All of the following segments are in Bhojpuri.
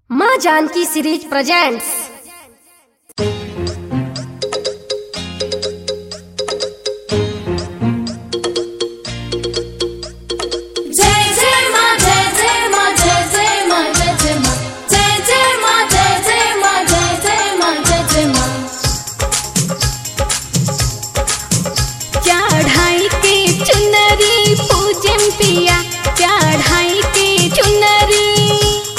माँ जानकी सीरीज प्रेजेंट्स जय जय मा जय जय मा जय जय मा जय जय मा जय जय मा जय जय मा जय जय मा जय जय मा चढ़ाई के चुनरी पूजन पिया चढ़ाई के चुनरी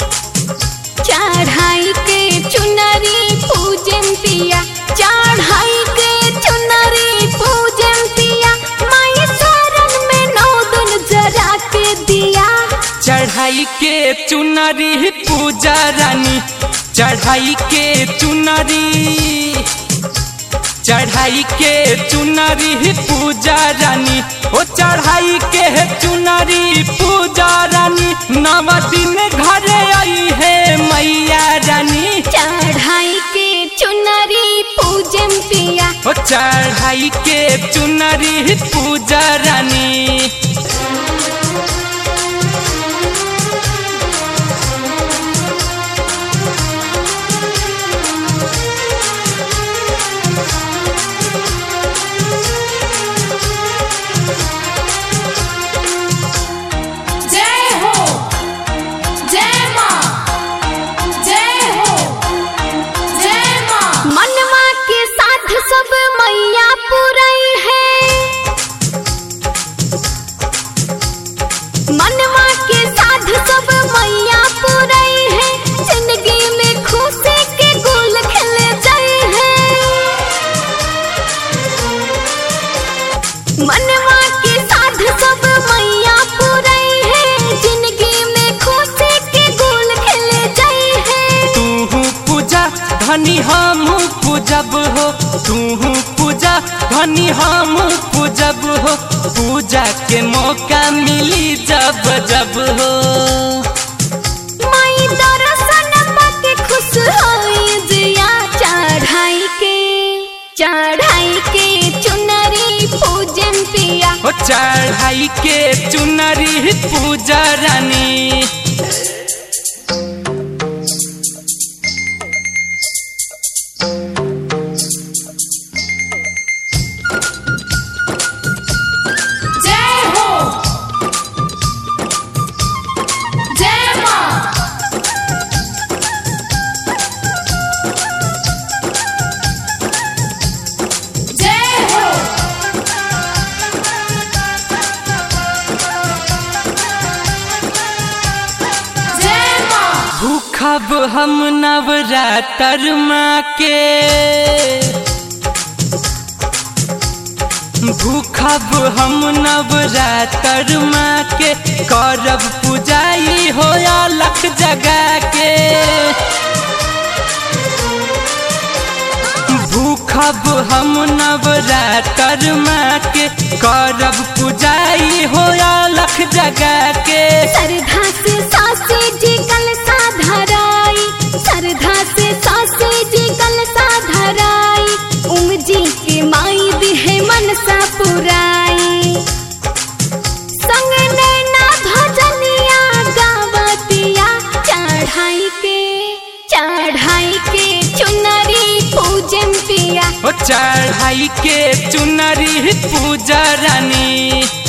चढ़ाई के चुनरी पूजन पिया चढ़ाई के चुनरी पूजन पिया माई शरण में नौ दिन जरा के दिया चढ़ाई के चुनरी पूजा रानी चढ़ाई के चुनरी चढ़ाई के चुनरी पूजा रानी ओ चढ़ाई के चुनरी पूजा रानी नव दिन घरे आई है मैया रानी चढ़ाई के चुनरी पूजन पिया ओ चढ़ाई के चुनरी पूजा रानी जय हो जय माँ जय हो जय माँ मनवा के साथ सब मैया पुरई है मनवा के साथ सब मैया पुरई है जिंदगी में खुशी के गुल खिल जाए है मनवा के साथ सब मैया पुरई है जिंदगी में खुशी के गुल खिल जाए है तू पूजा धनी हम पूजब हो तू पूजा धनी हम पूजब हो पूजा के मौका मिली जब जब हो माई दर्शन पाके खुश होई जिया चढ़ाई के चढ़ाई के चुनरी पूजन पिया ओ चढ़ाई के चुनरी पूजा रानी जय हो जय माँ जय हो जय माँ भूखब हम नवरात्र माँ के भूखब हम नवरात्र माँ के करब पूजाई हो लख जगा के भूखब हम नवरात्र माँ के करब पूजाई हो लख जगा के सरधा से सासे जी कल साधराई सरधा से सासे जी कल साधराई उम जी के माई भी है मनसा पुराई संग नैना भजनिया गावतिया चढ़ाई के चढ़ाई के चुनरी पूजन पिया ओ चढ़ाई के चुनरी पूजा रानी